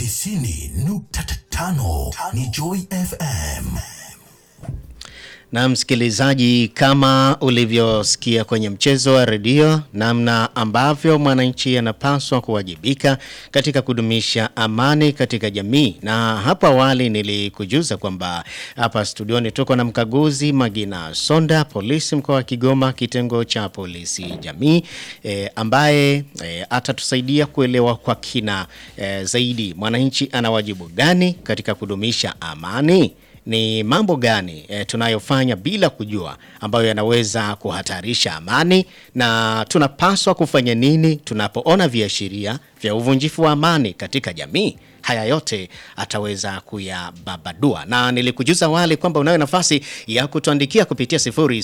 tisini nukta tano ni Joy FM. Na msikilizaji, kama ulivyosikia kwenye mchezo wa redio, namna ambavyo mwananchi anapaswa kuwajibika katika kudumisha amani katika jamii. Na hapo awali nilikujuza kwamba hapa studioni tuko na mkaguzi Magina Sonda, polisi mkoa wa Kigoma, kitengo cha polisi jamii, e, ambaye e, atatusaidia kuelewa kwa kina e, zaidi mwananchi ana wajibu gani katika kudumisha amani ni mambo gani e, tunayofanya bila kujua ambayo yanaweza kuhatarisha amani na tunapaswa kufanya nini tunapoona viashiria vya uvunjifu wa amani katika jamii. Haya yote ataweza kuyababadua, na nilikujuza awali kwamba unayo nafasi ya kutuandikia kupitia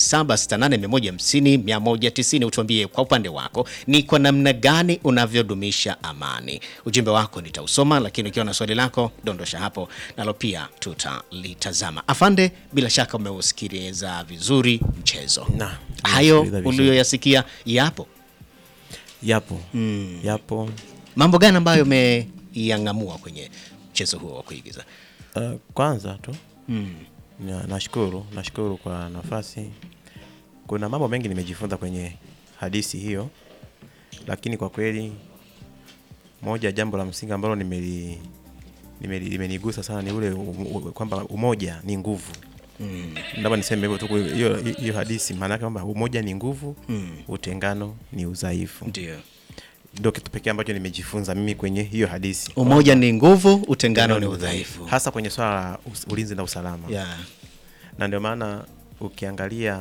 0768150190. Utuambie kwa upande wako ni kwa namna gani unavyodumisha amani. Ujumbe wako nitausoma, lakini ukiwa na swali lako dondosha hapo, nalo pia tutalitazama. Afande, bila shaka umeusikiliza vizuri mchezo. Na, Hayo nimesikiliza vizuri. uliyoyasikia yapo Yapo. Yapo. mambo gani ambayo umeyang'amua kwenye mchezo huo wa kuigiza? Uh, kwanza tu na- nashukuru nashukuru kwa nafasi. Kuna mambo mengi nimejifunza kwenye hadithi hiyo, lakini kwa kweli moja jambo la msingi ambalo nimeli nimeli- limenigusa sana ni ule u- u- kwamba umoja ni nguvu. Labda niseme hivyo tu, hiyo hiyo hadithi maana yake kwamba umoja ni nguvu, utengano ni udhaifu. Ndio, Ndio kitu pekee ambacho nimejifunza mimi kwenye hiyo hadithi. umoja ni nguvu, utengano ni udhaifu. hasa kwenye swala la us- ulinzi na usalama Yeah. na ndio maana ukiangalia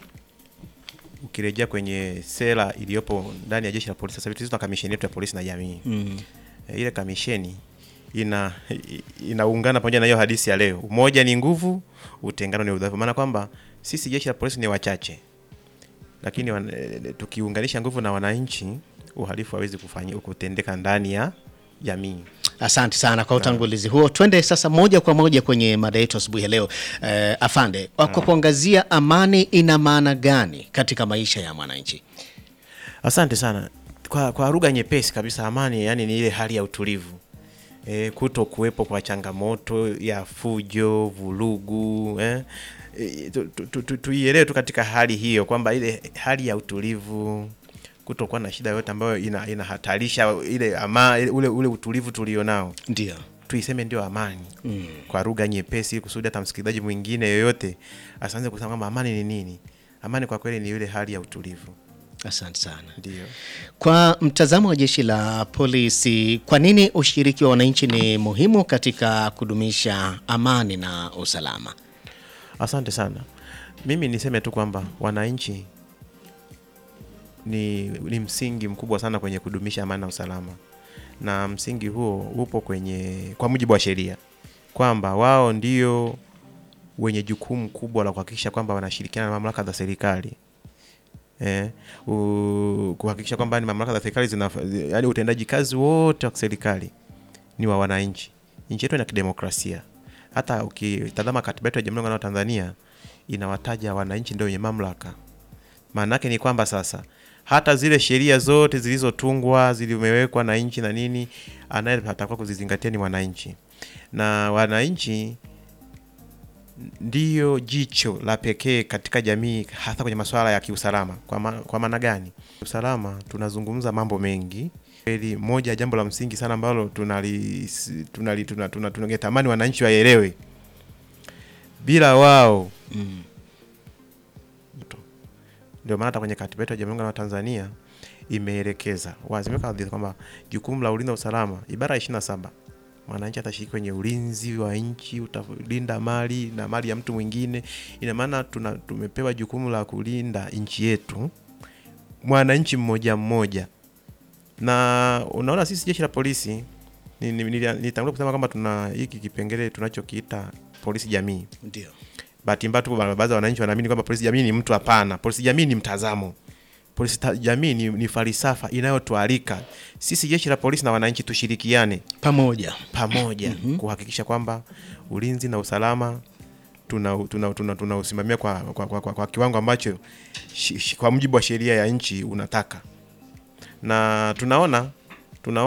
ukirejea kwenye sera iliyopo ndani ya jeshi la polisi sasa hivi tuna kamisheni yetu ya polisi na jamii Mm. e, ile kamisheni ina i- inaungana pamoja na hiyo hadithi ya leo umoja ni nguvu utengano ni udhaifu maana kwamba sisi jeshi la polisi ni wachache lakini wan, e, tukiunganisha nguvu na wananchi uhalifu hawezi kufanya kutendeka ndani ya jamii Asante sana kwa utangulizi huo. Twende sasa moja kwa moja kwenye mada yetu asubuhi ya leo. Eh, afande, kwa kuangazia amani ina maana gani katika maisha ya mwananchi? Asante sana. Kwa, kwa lugha nyepesi kabisa, amani yani ni ile hali ya utulivu e, kuto kuwepo kwa changamoto ya fujo, vurugu eh. E, tu- tu- tu- tu- tuielewe tu katika hali hiyo kwamba ile hali ya utulivu kutokuwa na shida yoyote ambayo ina, inahatarisha ile ama, ile- ule, ule utulivu tulionao Ndio. tuiseme ndio amani mm. kwa lugha nyepesi kusudi hata msikilizaji mwingine yoyote asianze kusema kwamba amani ni nini. Amani kwa kweli ni ile hali ya utulivu, Asante sana. ndio. Kwa mtazamo wa jeshi la polisi, kwa nini ushiriki wa wananchi ni muhimu katika kudumisha amani na usalama? Asante sana. Mimi niseme tu kwamba wananchi ni, ni msingi mkubwa sana kwenye kudumisha amani na usalama, na msingi huo upo kwenye kwa mujibu wa sheria kwamba wao ndio wenye jukumu kubwa la kuhakikisha kwamba wanashirikiana na mamlaka za serikali eh, u- kuhakikisha kwamba ni mamlaka za serikali zina yaani utendaji kazi wote wa serikali ni wa wananchi. Nchi yetu ina kidemokrasia. Hata ukitazama katiba yetu ya Jamhuri ya Muungano wa Tanzania inawataja wananchi ndio wenye mamlaka. Maana yake ni kwamba sasa hata zile sheria zote zilizotungwa zimewekwa na nchi na nini, anaye atakuwa kuzizingatia ni wananchi, na wananchi ndiyo jicho la pekee katika jamii, hasa kwenye masuala ya kiusalama. Kwa, ma, kwa maana gani? Usalama tunazungumza mambo mengi kweli. Moja ya jambo la msingi sana ambalo tunali tunali tuna, tuna, tungetamani wananchi waelewe, bila wao ndio maana hata kwenye katiba yetu ya Jamhuri ya Muungano wa Tanzania imeelekeza wazi imeweka wazi kwamba jukumu la ulinzi na usalama, ibara ya 27 mwananchi atashiriki kwenye ulinzi wa nchi, utalinda mali na mali ya mtu mwingine. Ina maana tuna tumepewa jukumu la kulinda nchi yetu, mwananchi mmoja mmoja, na unaona sisi jeshi la polisi ni- ni- nili- nilitangulia kusema kwamba tuna hiki kipengele tunachokiita polisi jamii. Ndio. Bahati mbaya tu baadhi ya wananchi wanaamini kwamba polisi jamii ni mtu. Hapana, polisi jamii ni mtazamo. Polisi ta- jamii ni, ni falsafa inayotualika sisi jeshi la polisi na wananchi tushirikiane Pamoja. pamoja kuhakikisha kwamba ulinzi na usalama tunausimamia tuna, tuna, tuna tunausimamia kwa, kwa, kwa, kwa, kwa kiwango ambacho shi, shi, kwa mujibu wa sheria ya nchi unataka, na tunaona